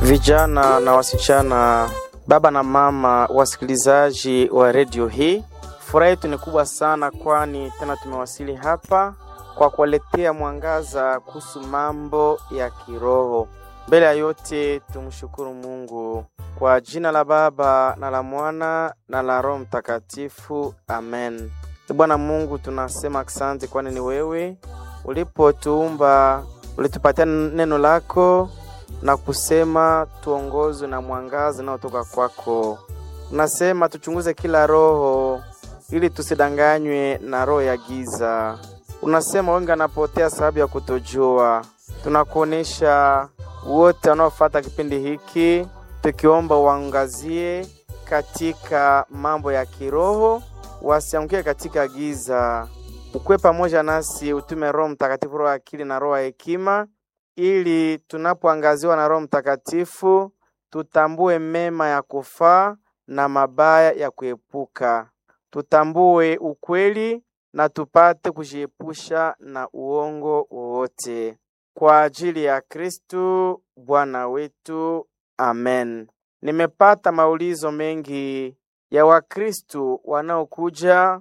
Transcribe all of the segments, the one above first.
vijana na wasichana, baba na mama, wasikilizaji wa redio hii, furaha yetu ni kubwa sana, kwani tena tumewasili hapa kwa kuwaletea mwangaza kuhusu mambo ya kiroho. Mbele ya yote tumshukuru Mungu kwa jina la Baba na la Mwana na la Roho Mtakatifu, amen. Bwana Mungu, tunasema asante, kwani ni wewe ulipotuumba, ulitupatia neno lako na kusema tuongozwe na mwangaza unaotoka kwako. Unasema tuchunguze kila roho ili tusidanganywe na roho ya giza. Unasema wengi wanapotea sababu ya kutojua. Tunakuonesha wote wanaofuata kipindi hiki, tukiomba waangazie katika mambo ya kiroho, wasiangukie katika giza. Ukwe pamoja nasi, utume Roho Mtakatifu, roho ya akili na roho ya hekima, ili tunapoangaziwa na Roho Mtakatifu tutambue mema ya kufaa na mabaya ya kuepuka, tutambue ukweli na tupate kujiepusha na uongo wowote, kwa ajili ya Kristu Bwana wetu, amen. Nimepata maulizo mengi ya Wakristu wanaokuja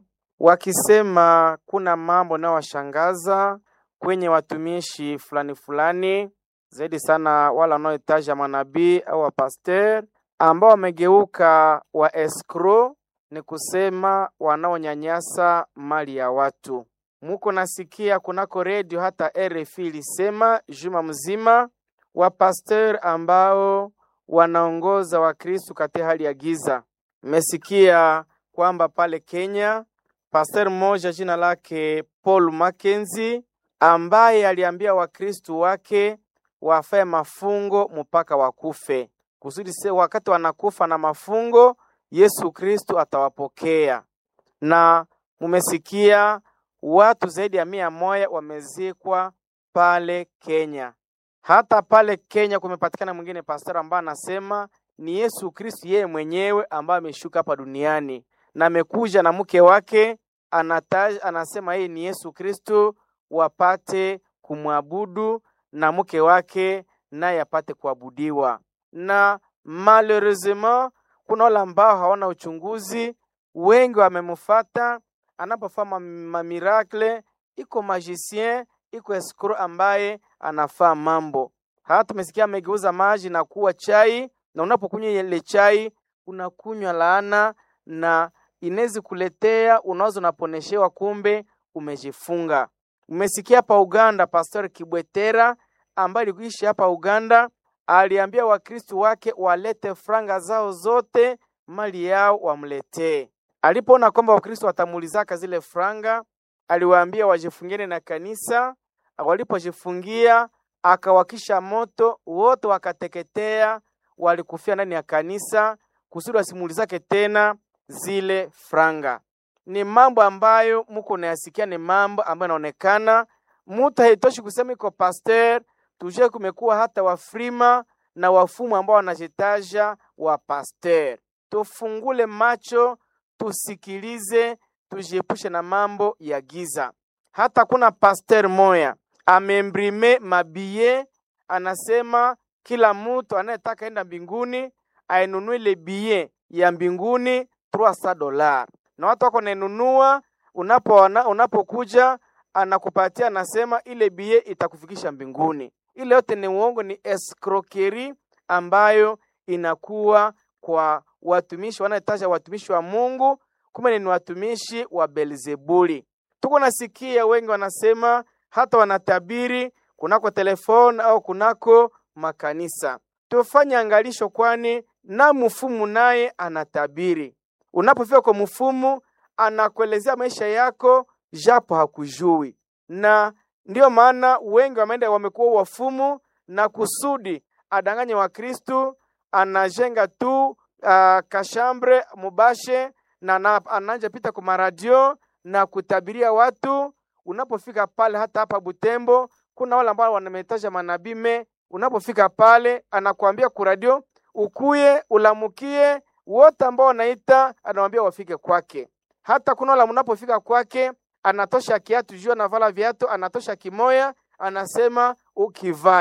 wakisema kuna mambo nayowashangaza kwenye watumishi fulani fulani, zaidi sana wala wanaohitaja manabii au wapaster ambao wamegeuka wa escrow, ni kusema wanaonyanyasa mali ya watu. Muko nasikia kunako redio hata RFI ilisema juma mzima wapaster ambao wanaongoza Wakristu katika hali ya giza. Mmesikia kwamba pale Kenya pastor mmoja jina lake Paul Mackenzie ambaye aliambia Wakristu wake wafae mafungo mpaka wakufe, kusudi se wakati wanakufa na mafungo Yesu Kristu atawapokea. Na mumesikia watu zaidi ya mia moja wamezikwa pale Kenya. Hata pale Kenya kumepatikana mwingine pastor ambaye anasema ni Yesu Kristu yeye mwenyewe ambaye ameshuka hapa duniani na amekuja na mke wake anataja, anasema yeye ni Yesu Kristu wapate kumwabudu na mke wake naye apate kuabudiwa. Na malheureusement kuna wale ambao hawana uchunguzi, wengi wamemufata anapofanya mamiracle, iko magicien, iko escroc ambaye anafaa mambo. Hata tumesikia amegeuza maji na kuwa chai, na unapokunywa ile chai unakunywa laana na inezi kuletea unaweza unaponeshewa, kumbe umejifunga. Umesikia hapa Uganda, Pastor Kibwetera ambaye alikuishi hapa Uganda aliambia Wakristu wake walete franga zao zote, mali yao wamletee. Alipoona kwamba Wakristu watamuulizaka zile franga, aliwaambia wajifungiene na kanisa. Walipojifungia akawakisha moto, wote wakateketea, walikufia ndani ya kanisa, kusudi wasimuulizake tena zile franga. Ni mambo ambayo muko nayasikia, ni mambo ambayo yanaonekana mutu haitoshi kusema iko pasteur tuje, kumekuwa hata wafrima na wafumu ambao wanajitaja wa pasteur. Tufungule macho, tusikilize, tujiepushe na mambo ya giza. Hata kuna pasteur moya amembrime mabiye, anasema kila mutu anayetaka enda mbinguni ainunue le biye ya mbinguni 300 dola, na watu wako nainunua. Unapoona unapokuja anakupatia anasema ile bie itakufikisha mbinguni. Ile yote ni uongo, ni escroquerie ambayo inakuwa kwa watumishi wanaotaja watumishi wa Mungu, kumbe ni watumishi wa Belzebuli. Tuko nasikia wengi wanasema hata wanatabiri kunako telefoni au kunako makanisa. Tufanye angalisho, kwani na mfumu naye anatabiri. Unapofika kwa mfumu, anakuelezea maisha yako japo hakujui, na ndiyo maana wengi wameenda wamekuwa wafumu na kusudi adanganye wa Kristu. Anajenga tu uh, kashambre mubashe na ananja pita kwa maradio na kutabiria watu. Unapofika pale, hata hapa Butembo kuna wale ambao wanametaja manabii me, unapofika pale anakuambia kuradio ukuye ulamukie wote ambao wanaita, anawambia wafike kwake. Hata kuna wale unapofika kwake anatosha kiatu juu anavala viatu, anatosha kimoya, anasema ukivae.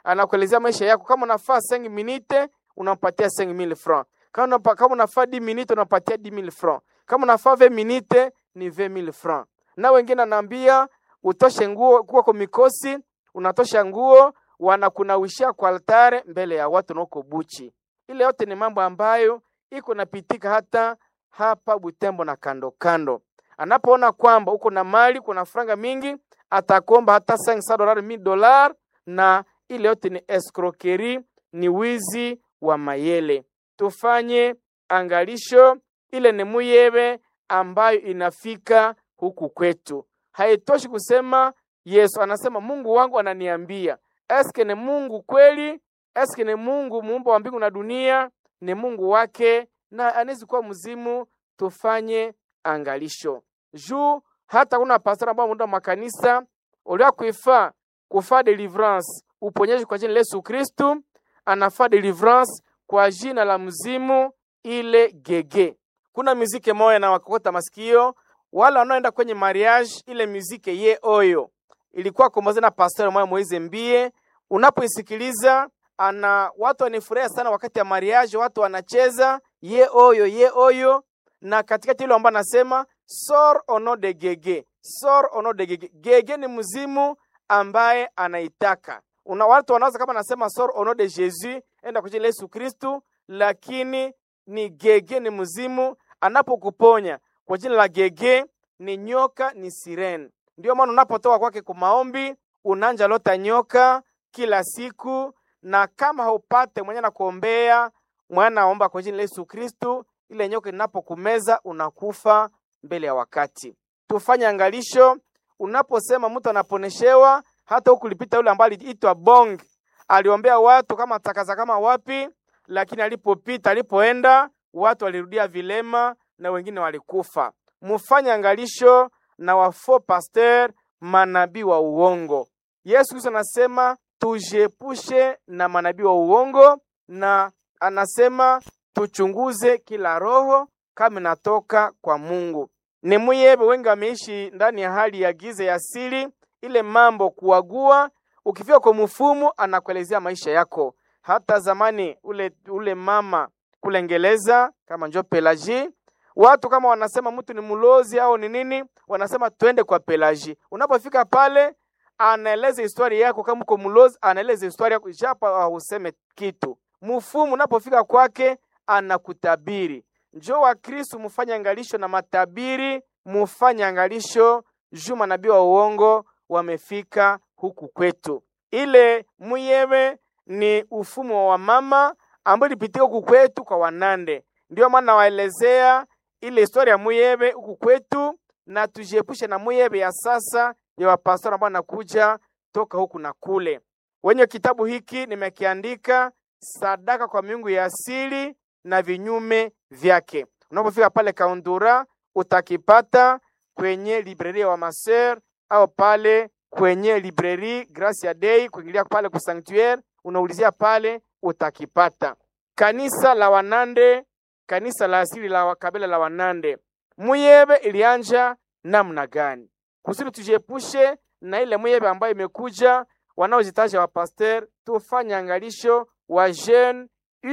anakuelezea maisha yako. Kama unafaa 5 minute unampatia 5000 francs. Kama unapa, kama unafaa 10 minute unampatia 10000 francs. Kama unafaa 20 minute ni 20000 francs. Na wengine anaambia utoshe nguo kuwa kwa mikosi, unatosha nguo wanakunawishia kwa altare mbele ya watu na uko buchi. Ile yote ni mambo ambayo iko napitika hata hapa Butembo na kando kando. Anapoona kwamba uko na mali, kuna franga mingi, atakuomba hata 500 dollars, 1000 dollars, na ile yote ni escroquerie, ni wizi wa mayele. Tufanye angalisho, ile ni muyebe ambayo inafika huku kwetu. Haitoshi kusema Yesu anasema Mungu wangu ananiambia. Eske ni Mungu kweli? Eske ni Mungu muumba wa mbingu na dunia? Ni Mungu wake na anawezi kuwa mzimu. Tufanye angalisho juu hata kuna pastor ambao muda makanisa ulia kuifa kufa deliverance uponyaji kwa jina la Yesu Kristu, anafaa deliverance kwa jina la mzimu ile gege. Kuna muziki moya na wakokota masikio wala wanaoenda kwenye mariage, ile muziki ye oyo ilikuwa komboze na pastor moya Moize Mbie. Unapoisikiliza ana watu wanifurahia sana wakati ya mariage, watu wanacheza ye oyo ye oyo, na katikati ile ambao anasema sor ono de gege, sor ono de gege. Gege ni mzimu ambaye anaitaka una watu wanaweza kama nasema sor ono de Jesus, enda kwa jina la Yesu Kristu, lakini ni gege, ni mzimu anapokuponya kwa jina la gege, ni nyoka, ni sireni. Ndio maana unapotoka kwake kwa maombi unanja lota nyoka kila siku, na kama haupate mwenye nakuombea mwana naomba kwa jina la Yesu Kristu, ile nyoka inapokumeza unakufa mbele ya wakati. Tufanye angalisho, unaposema mtu anaponeshewa, hata huku lipita yule ambaye aliitwa Bong, aliombea watu kama takaza kama wapi, lakini alipopita alipoenda, watu walirudia vilema na wengine walikufa. Mufanye angalisho na wafo pasteur, manabii wa uongo. Yesu Kristo anasema tujiepushe na manabii wa uongo, na anasema tuchunguze kila roho kama inatoka kwa Mungu. Ni muyebe wengi wameishi ndani ya hali ya giza ya asili, ile mambo kuagua. Ukifika kwa mfumu, anakuelezea maisha yako. Hata zamani ule ule mama kule Ngereza kama njo Pelagie, watu kama wanasema mtu ni mlozi au ni nini, wanasema twende kwa Pelagie. Unapofika pale, anaeleza historia yako. Kama uko mlozi, anaeleza historia yako, japo hauseme kitu. Mfumu unapofika kwake, anakutabiri. Njo wa Kristo mufanye angalisho na matabiri, mufanye angalisho juu manabii wa uongo wamefika huku kwetu. Ile muyebe ni ufumo wa mama ambao ilipitika huku kwetu kwa Wanande. Ndio maana nawaelezea ile historia ya muyebe huku kwetu, na tujiepushe na muyebe ya sasa ya wapastori ambao nakuja toka huku na kule. Wenye kitabu hiki nimekiandika sadaka kwa miungu ya asili na vinyume vyake. Unapofika pale Kaundura utakipata kwenye libreria wa Maser au pale kwenye libreri Gracia Dei, kuingilia pale ku sanctuaire, unaulizia pale utakipata. Kanisa la Wanande, kanisa la asili la kabila la Wanande, muyebe ilianja namna gani? Kusudi tujiepushe na ile muyebe ambayo imekuja wanaojitaja wa pasteur, tufanye angalisho wa jeune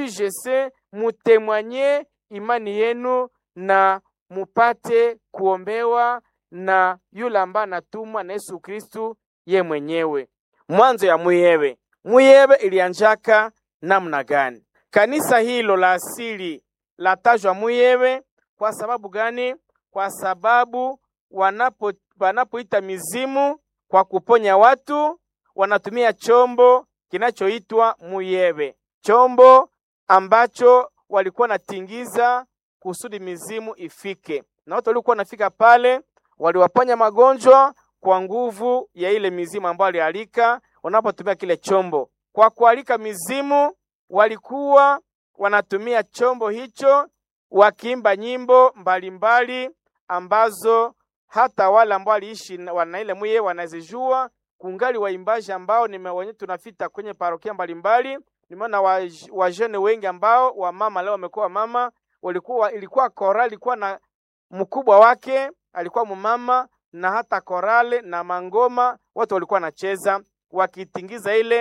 UGC, mutemwanye imani yenu na mupate kuombewa na yule ambaye anatumwa na Yesu Kristu ye mwenyewe. Mwanzo ya muyebe, muyebe ilianjaka namna gani? Kanisa hilo la asili latajwa muyebe kwa sababu gani? Kwa sababu wanapo wanapoita mizimu kwa kuponya watu wanatumia chombo kinachoitwa muyebe, chombo ambacho walikuwa natingiza kusudi mizimu ifike, na watu walikuwa wanafika pale waliwaponya magonjwa kwa nguvu ya ile mizimu ambayo walialika wanapotumia kile chombo. Kwa kualika mizimu, walikuwa wanatumia chombo hicho wakiimba nyimbo mbalimbali mbali, ambazo hata wale ambao waliishi wana ile mwiye wanazijua. Kungali waimbaji ambao nimewenye tunafita kwenye parokia mbalimbali, nimeona wajene wa wengi ambao wamama leo wamekuwa wamama, walikuwa ilikuwa kora ilikuwa na mkubwa wake alikuwa mumama na hata korale na mangoma, watu walikuwa wanacheza wakitingiza ile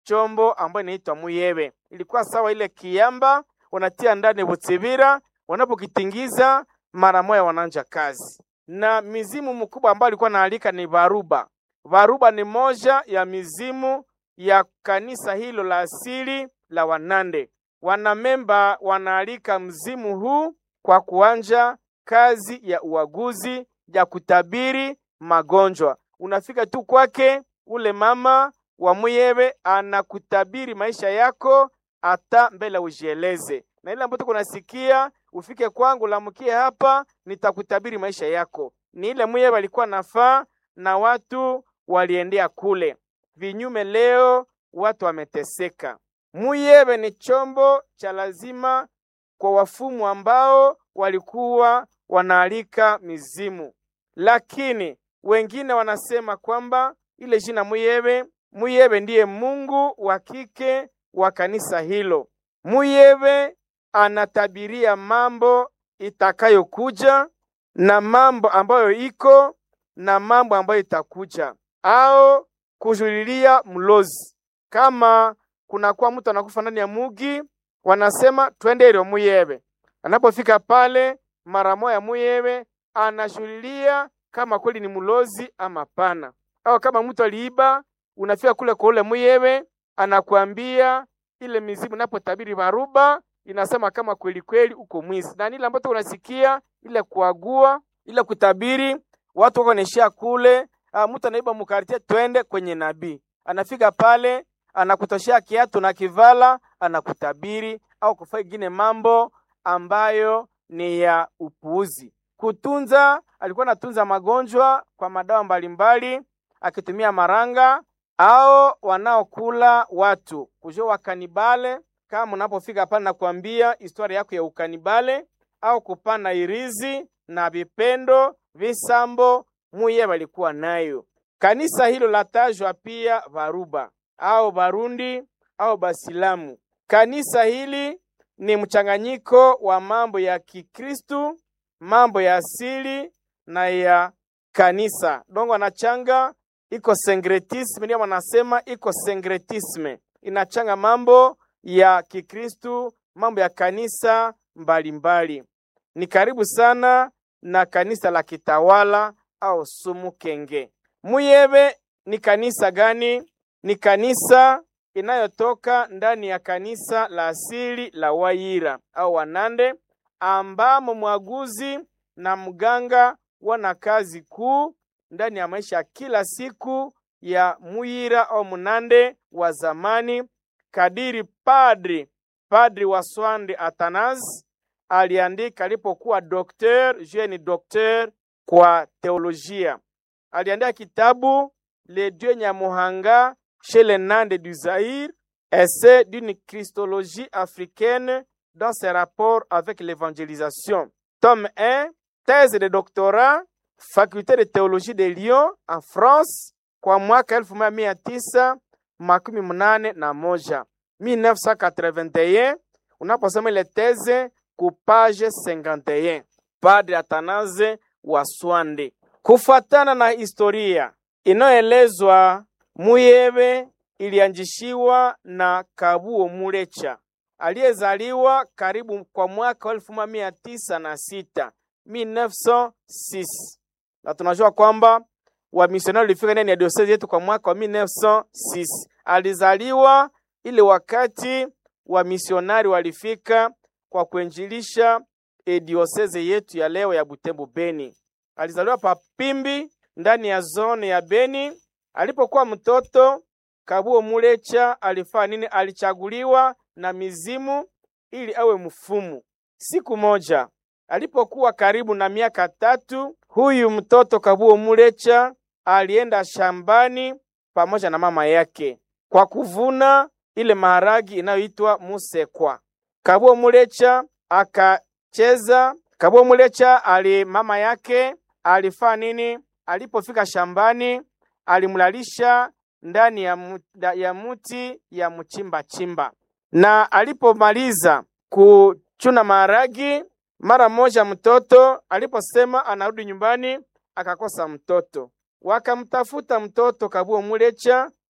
chombo ambayo inaitwa muyebe. Ilikuwa sawa ile kiamba, wanatia ndani butsibira, wanapokitingiza mara moja wananja kazi. Na mizimu mkubwa ambayo alikuwa naalika ni Varuba. Varuba ni moja ya mizimu ya kanisa hilo la asili la Wanande. Wanamemba wanaalika mzimu huu kwa kuanja kazi ya uaguzi ya kutabiri magonjwa. Unafika tu kwake, ule mama wa muyebe anakutabiri maisha yako hata mbele ujieleze, na ile ambayo kunasikia ufike kwangu, lamkie hapa, nitakutabiri maisha yako. Ni ile muyebe alikuwa nafaa na watu waliendea kule. Vinyume leo watu wameteseka. Muyebe ni chombo cha lazima kwa wafumu ambao walikuwa wanaalika mizimu, lakini wengine wanasema kwamba ile jina Muyebe, Muyebe ndiye mungu wa kike wa kanisa hilo. Muyebe anatabiria mambo itakayokuja na mambo ambayo iko na mambo ambayo itakuja, au kujulilia mlozi. Kama kunakuwa mtu anakufa ndani ya mugi, wanasema twende ile Muyebe. Anapofika pale, mara moya Muyebe anashulilia kama kweli ni mlozi ama pana, au kama mtu aliiba, unafika kule kwa ule Muyebe, anakuambia ile mizimu inapotabiri Varuba inasema kama kweli kweli uko mwizi, na nile ambacho unasikia ile kuagua ile kutabiri watu wako naishia kule. Ah, mtu anaiba mukartie, twende kwenye nabii. Anafika pale anakutoshea kiatu na kivala, anakutabiri au kufanya ingine mambo ambayo ni ya upuuzi. Kutunza, alikuwa anatunza magonjwa kwa madawa mbalimbali akitumia maranga au wanaokula watu kujua wakanibale. Kama unapofika pale na kuambia historia yako ya ukanibale au kupana irizi na vipendo visambo, muye walikuwa nayo. Kanisa hilo latajwa pia Varuba au Barundi au Basilamu. Kanisa hili ni mchanganyiko wa mambo ya Kikristu, mambo ya asili na ya kanisa. Dongo anachanga iko syncretisme, ndio wanasema iko syncretisme, inachanga mambo ya Kikristu, mambo ya kanisa mbalimbali. Ni karibu sana na kanisa la kitawala au sumu kenge. Muyebe ni kanisa gani? Ni kanisa inayotoka ndani ya kanisa la asili la Wayira au Wanande, ambamo mwaguzi na mganga wana kazi kuu ndani ya maisha ya kila siku ya Muyira au Munande wa zamani, kadiri padri padri wa Swande Atanas aliandika alipokuwa dokter jeune dokter kwa teolojia. Aliandika kitabu Le Dieu Nyamuhanga chez les Nande du Zaïre, essai d'une christologie africaine dans ses rapports avec l'évangélisation. Tome 1, thèse de doctorat, faculté de théologie de Lyon en France kwa mwaka elfu moja mia tisa makumi mnane na moja 1981. Unaposoma ile teze ku page 51, Padre Atanaze wa Swande. Kufuatana na historia inayoelezwa, Muyebe ilianjishiwa na Kabuo Mulecha aliyezaliwa karibu kwa mwaka wa elfu moja mia tisa na sita 1906 na tunajua kwamba wamisionari walifika ndani ya diosezi yetu kwa mwaka wa 1906. Alizaliwa ile wakati wamisionari walifika kwa kuinjilisha e dioseze yetu ya leo ya Butembo Beni. Alizaliwa pa Pimbi ndani ya zone ya Beni. Alipokuwa mtoto, Kabuo Mulecha alifanya nini? Alichaguliwa na mizimu ili awe mfumu. Siku moja alipokuwa karibu na miaka tatu, huyu mtoto Kabuo Mulecha alienda shambani pamoja na mama yake kwa kuvuna ile maharagi inayoitwa musekwa. Kabuo Mulecha akacheza. Kabuo Mulecha ali mama yake alifanya nini? Alipofika shambani, alimlalisha ndani ya, mu, ya muti ya mchimba chimba, na alipomaliza kuchuna maharagi, mara moja mtoto aliposema anarudi nyumbani akakosa mtoto. Wakamtafuta mtoto Kabuo Mulecha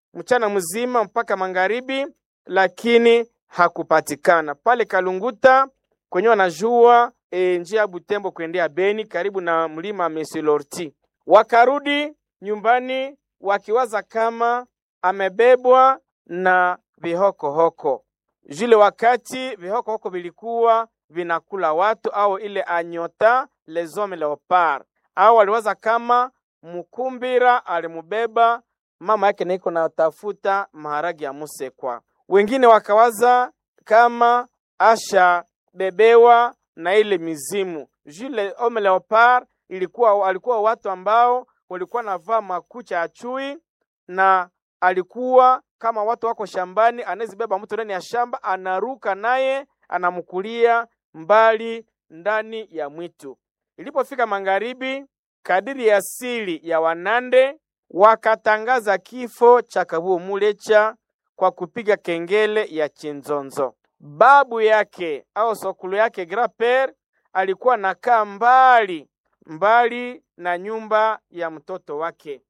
mchana mzima mpaka magharibi, lakini hakupatikana pale Kalunguta kwenye wanajua e, njia ya Butembo kuendea Beni karibu na mlima Mesilorti. Wakarudi nyumbani wakiwaza kama amebebwa na vihokohoko. Jule wakati vihokohoko vilikuwa vinakula watu au ile anyota les hommes leopard, au waliwaza kama mkumbira alimubeba mama yake naiko natafuta maharagi ya musekwa. Wengine wakawaza kama asha bebewa na ile mizimu. Jule homme leopard ilikuwa alikuwa watu ambao walikuwa navaa makucha ya chui na alikuwa kama watu wako shambani, anazibeba mtu ndani ya shamba, anaruka naye anamkulia mbali ndani ya mwitu. Ilipofika magharibi, kadiri ya asili ya Wanande wakatangaza kifo cha Kabuo Mulecha kwa kupiga kengele ya chinzonzo. Babu yake au sokulu yake Graper alikuwa nakaa mbali mbali na nyumba ya mtoto wake,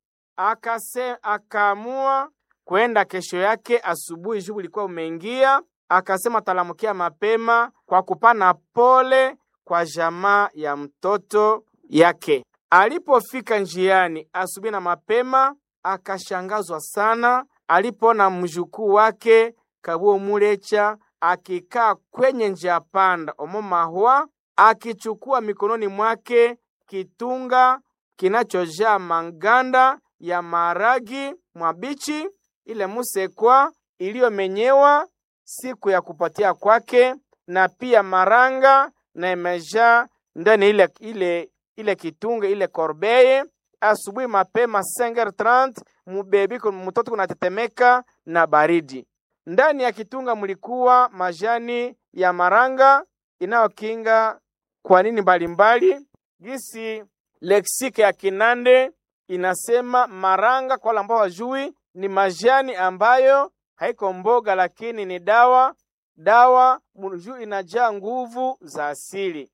akase akaamua kwenda kesho yake asubuhi, shughuli ilikuwa umeingia, akasema talamukia mapema kwa kupana pole kwa jamaa ya mtoto yake. Alipofika njiani asubuhi na mapema, akashangazwa sana alipoona mjukuu wake Kabuo Mulecha akikaa kwenye njia panda omomahwa, akichukua mikononi mwake kitunga kinachojaa manganda ya maragi mwabichi, ile musekwa iliyomenyewa siku ya kupatia kwake, na pia maranga na imejaa ndani ile, ile, ile kitunga ile korbeye. Asubuhi mapema 5h30 mubebi mtoto kunatetemeka na baridi. Ndani ya kitunga mlikuwa majani ya maranga inayokinga kwa nini mbalimbali gisi leksike ya Kinande inasema maranga, kwa wale ambao wajui, ni majani ambayo haiko mboga, lakini ni dawa. Dawa juu inajaa nguvu za asili.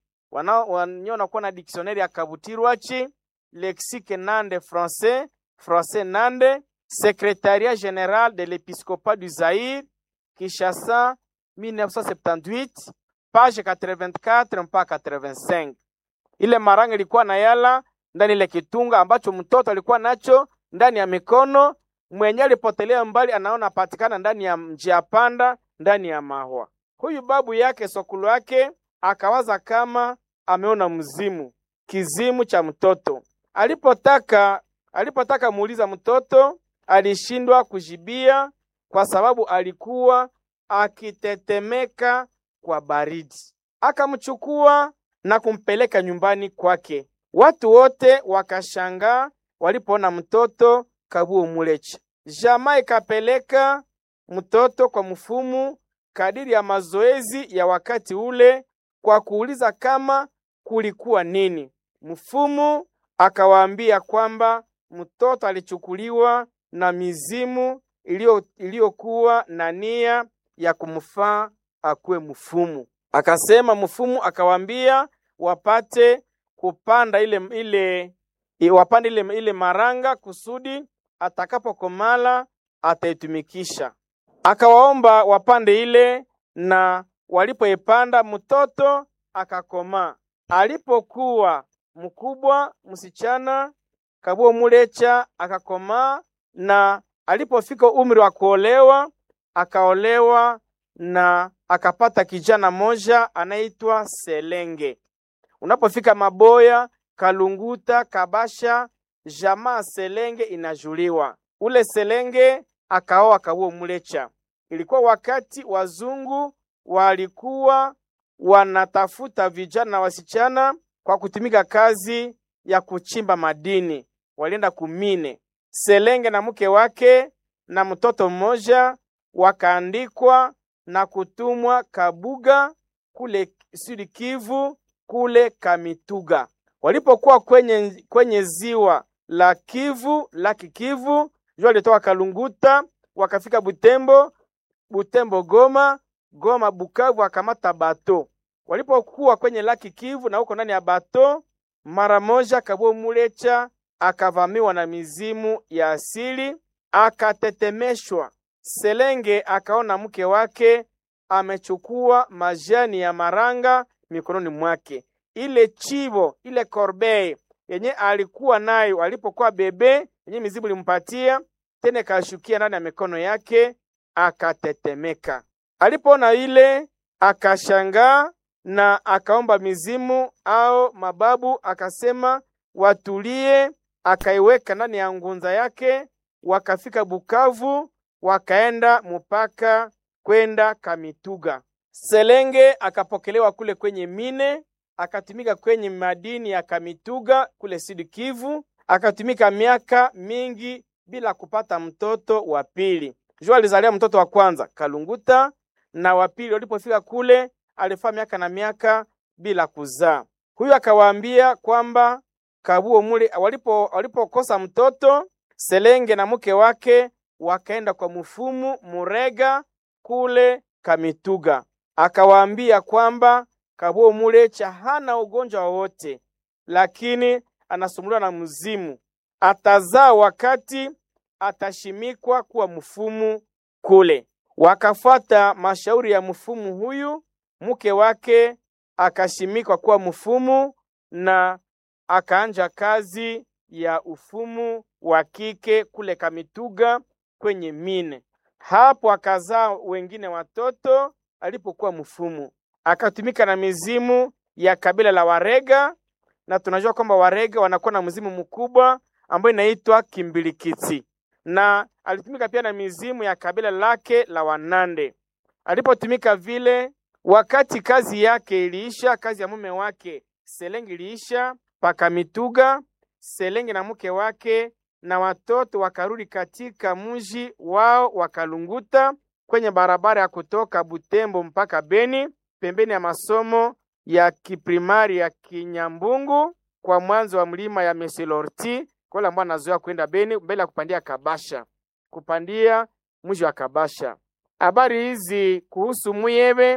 Wanyo kuwa na dictionnaire ya Kabutirwachi, lexique Nande français français Nande, secrétariat général de l'épiscopat du Zaïre, Kinshasa 1978 page 84 mpaka 85. Ile maranga ilikuwa na yala ndani ile kitunga ambacho mtoto alikuwa nacho ndani ya mikono, mwenye alipotelea mbali anaona patikana ndani ya njia panda ndani ya mahwa. Huyu babu yake sokulu yake akawaza kama ameona mzimu, kizimu cha mtoto. Alipotaka alipotaka muuliza mtoto, alishindwa kujibia kwa sababu alikuwa akitetemeka kwa baridi. Akamchukua na kumpeleka nyumbani kwake. Watu wote wakashangaa walipoona mtoto Kabuo Mulecha. Jamaa ikapeleka mtoto kwa mfumu kadiri ya mazoezi ya wakati ule kwa kuuliza kama kulikuwa nini. Mfumu akawaambia kwamba mtoto alichukuliwa na mizimu iliyokuwa na nia ya kumfaa akuwe mfumu. Akasema mfumu akawaambia wapate kupanda ile ile wapande ile, ile maranga kusudi atakapokomala ataitumikisha. Akawaomba wapande ile, na walipoipanda mtoto akakomaa. Alipokuwa mkubwa, msichana Kabuo Mulecha akakomaa, na alipofika umri wa kuolewa akaolewa na akapata kijana moja anaitwa Selenge. Unapofika Maboya, Kalunguta, Kabasha, jamaa Selenge inajuliwa. Ule Selenge akaoa Kabuo Mulecha. Ilikuwa wakati wazungu walikuwa wanatafuta vijana na wasichana kwa kutumika kazi ya kuchimba madini, walienda kumine. Selenge na mke wake na mtoto mmoja wakaandikwa na kutumwa Kabuga kule Sud Kivu kule Kamituga. Walipokuwa kwenye, kwenye ziwa la Kivu laki Kivu, jua litoka Kalunguta wakafika Butembo, Butembo Goma, Goma Bukavu, wakamata bato. Walipokuwa kwenye laki Kivu na huko ndani ya bato, mara moja Kabuo Mulecha akavamiwa na mizimu ya asili, akatetemeshwa. Selenge akaona mke wake amechukua majani ya maranga mikononi mwake. Ile chivo ile korbei yenye alikuwa nayo alipokuwa bebe, yenye mizimu ilimpatia tena, ikashukia ndani ya mikono yake, akatetemeka. Alipoona ile akashangaa na akaomba mizimu au mababu, akasema watulie. Akaiweka ndani ya ngunza yake, wakafika Bukavu, wakaenda mpaka kwenda Kamituga. Selenge akapokelewa kule kwenye mine, akatumika kwenye madini ya Kamituga kule Sud Kivu, akatumika miaka mingi bila kupata mtoto wa pili. Jua alizalia mtoto wa kwanza Kalunguta, na wa pili walipofika kule alifaa miaka na miaka bila kuzaa. Huyu akawaambia kwamba kabuo mule walipo walipokosa mtoto, Selenge na mke wake wakaenda kwa mfumu Murega kule Kamituga. Akawaambia kwamba kabuo mulecha hana ugonjwa wowote, lakini anasumbuliwa na mzimu, atazaa wakati atashimikwa kuwa mfumu kule. Wakafuata mashauri ya mfumu huyu, mke wake akashimikwa kuwa mfumu na akaanja kazi ya ufumu wa kike kule Kamituga kwenye mine. Hapo akazaa wengine watoto alipokuwa mfumu, akatumika na mizimu ya kabila la Warega, na tunajua kwamba Warega wanakuwa na mzimu mkubwa ambayo inaitwa Kimbilikiti, na alitumika pia na mizimu ya kabila lake la Wanande. Alipotumika vile, wakati kazi yake iliisha, kazi ya mume wake Selenge iliisha Pakamituga, Selenge na mke wake na watoto wakarudi katika mji wao wakalunguta kwenye barabara ya kutoka Butembo mpaka Beni, pembeni ya masomo ya kiprimari ya Kinyambungu kwa mwanzo wa mlima ya Mesilorti, kwa wale ambao anazoea kwenda Beni mbele ya kupandia Kabasha, kupandia mji wa Kabasha. Habari hizi kuhusu Muyebe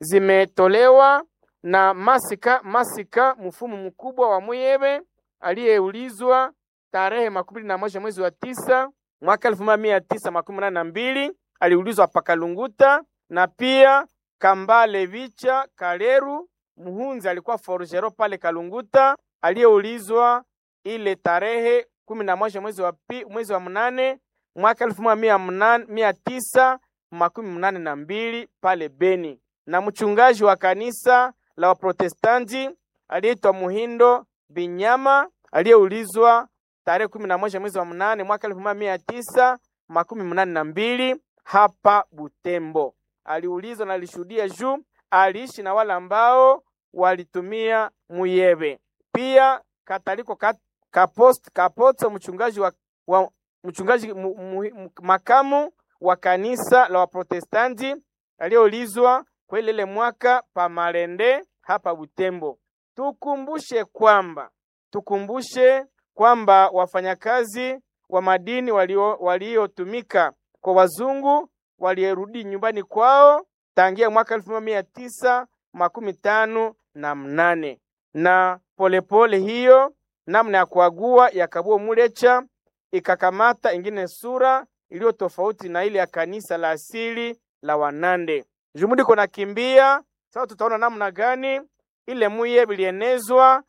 zimetolewa na Masika Masika, mfumu mkubwa wa Muyebe aliyeulizwa tarehe makumi na moja mwezi wa tisa mwaka elfu moja mia tisa makumi nane na mbili aliulizwa Pakalunguta, na pia Kambale Vicha Kaleru Muhunzi alikuwa forgero pale Kalunguta, aliyeulizwa ile tarehe kumi na moja mwezi wa pi, mwezi wa mnane mwaka elfu moja mia, mia tisa makumi mnane na mbili pale Beni, na mchungaji wa kanisa la Waprotestanti aliyeitwa Muhindo Binyama aliyeulizwa tarehe kumi na moja mwezi wa mnane mwaka elfu moja mia tisa makumi mnane na mbili hapa Butembo. Aliulizwa na alishuhudia juu aliishi na wale ambao walitumia Muyebe. Pia Kataliko kat, kapost, Kapoto mchungaji wa, wa mchungaji mu, mu, makamu wa kanisa la Waprotestanti aliyeulizwa kwa ile ile mwaka pa Malende hapa Butembo. Tukumbushe kwamba tukumbushe kwamba wafanyakazi wa madini waliotumika walio kwa wazungu walierudi nyumbani kwao tangia mwaka elfu moja mia tisa makumi tano na mnane na polepole pole hiyo namna ya kuagua ya Kabuo Mulecha ikakamata ingine sura iliyo tofauti na ile ya kanisa la asili la Wanande. Jumudi kona kimbia sasa, tutaona namna gani ile muye bilienezwa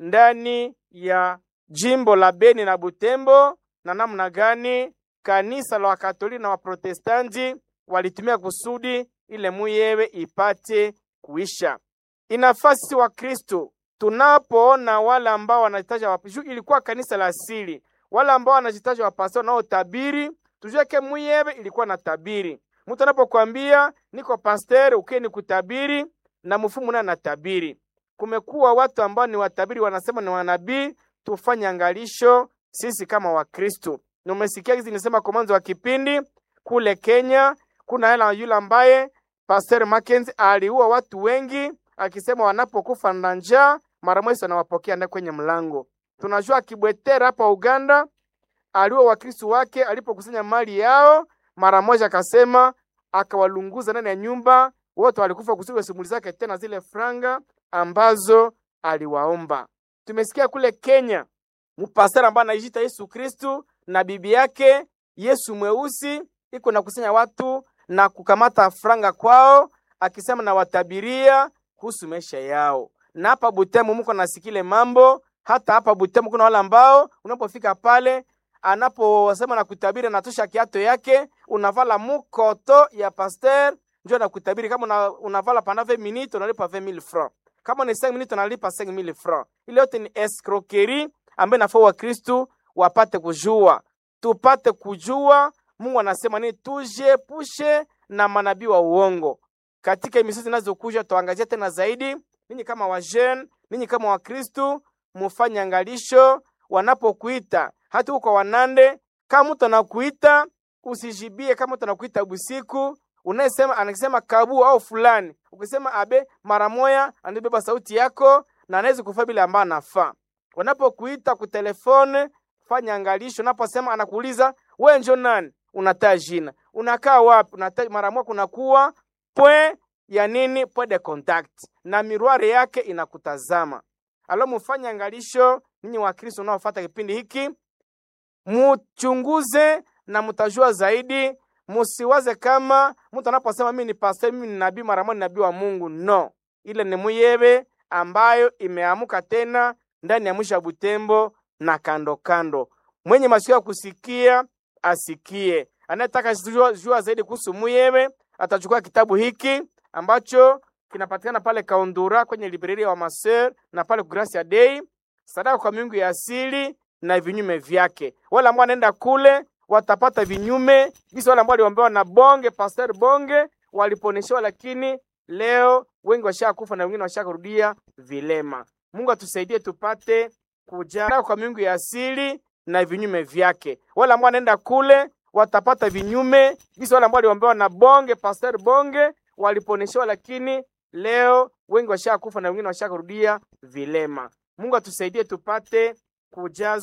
ndani ya jimbo la Beni na Butembo na namna gani kanisa la Wakatoliki na Waprotestanti walitumia kusudi ile muyewe ipate kuisha. Inafasi wa Kristo tunapoona wale ambao wanajitaja wapishu, ilikuwa kanisa la asili, wale ambao wanajitaja wapasao nao tabiri, tujue ke muyewe ilikuwa na tabiri. Mtu anapokuambia niko pasteur, ukie ni kutabiri na mfumu naye anatabiri. Kumekuwa watu ambao ni watabiri, wanasema ni wanabii tufanye angalisho sisi kama Wakristo. Na umesikia hizi nisema kwa mwanzo wa kipindi kule Kenya, kuna hela yule ambaye Pastor Mackenzie aliua watu wengi akisema wanapokufa na njaa mara moja anawapokea ndani kwenye mlango. Tunajua Kibwetera hapa Uganda aliua Wakristo wake alipokusanya mali yao, mara moja akasema akawalunguza ndani ya nyumba, wote walikufa kusudi simulizi zake tena zile franga ambazo aliwaomba. Tumesikia kule Kenya mpasara ambaye anajiita Yesu Kristu na bibi yake Yesu mweusi iko na kusanya watu na kukamata franga kwao, akisema na watabiria kuhusu maisha yao. Na hapa Butembo mko nasikile mambo, hata hapa Butembo kuna wale ambao unapofika pale anaposema na kutabiri, anatosha kiato yake, unavala mukoto ya pasteur ndio na kutabiri. Kama una, unavala pana 20 minutes unalipa 20000 francs, kama ni 5 minutes unalipa 5000 francs. Ile yote ni escroquerie ambayo inafaa Wakristu wapate kujua, tupate kujua Mungu anasema nini, tujiepushe na manabii wa uongo. Katika emisio zinazokuja tuangazia tena zaidi. Ninyi kama wajene, ninyi kama Wakristu, mufanye angalisho wanapokuita hata huko wanande. Kama mtu anakuita usijibie, kama mtu anakuita busiku unayesema anasema kabu au fulani, ukisema abe mara moya, anabeba sauti yako na anaweza kufaa bila ambayo anafaa. Wanapokuita kutelefone, fanya angalisho. Unaposema anakuuliza wewe njo nani, unataa jina, unakaa wapi, unataa mara moja, kunakuwa pwe ya nini, pwe de contact na miruare yake inakutazama. Alo, mufanye angalisho ninyi wa Kristo unaofuata kipindi hiki, muchunguze na mutajua zaidi. Musiwaze kama mtu anaposema mimi ni pastor, mimi ni nabii, mara moja ni nabii wa Mungu. No, ile ni muyebe ambayo imeamuka tena ndani ya mwisho wa Butembo na kando kando. Mwenye masikio ya kusikia asikie. Anayetaka jua, jua zaidi kuhusu muyebe atachukua kitabu hiki ambacho kinapatikana pale Kaundura kwenye libreri wa Maser na pale Gracia Dei, sadaka kwa miungu ya asili na vinyume vyake. Wale ambao wanaenda kule watapata vinyume visi, wale ambao waliombewa na Bonge Pastor Bonge waliponeshewa, lakini leo wengi washakufa na wengine washakurudia vilema. Mungu atusaidie tupate kujaa kwa miungu ya asili na vinyume vyake. Wale ambao wanaenda kule watapata vinyume visi, wale ambao waliombewa na Bonge Pastor Bonge waliponeshewa, lakini leo wengi washakufa na wengine washakurudia vilema. Mungu atusaidie tupate kujazwa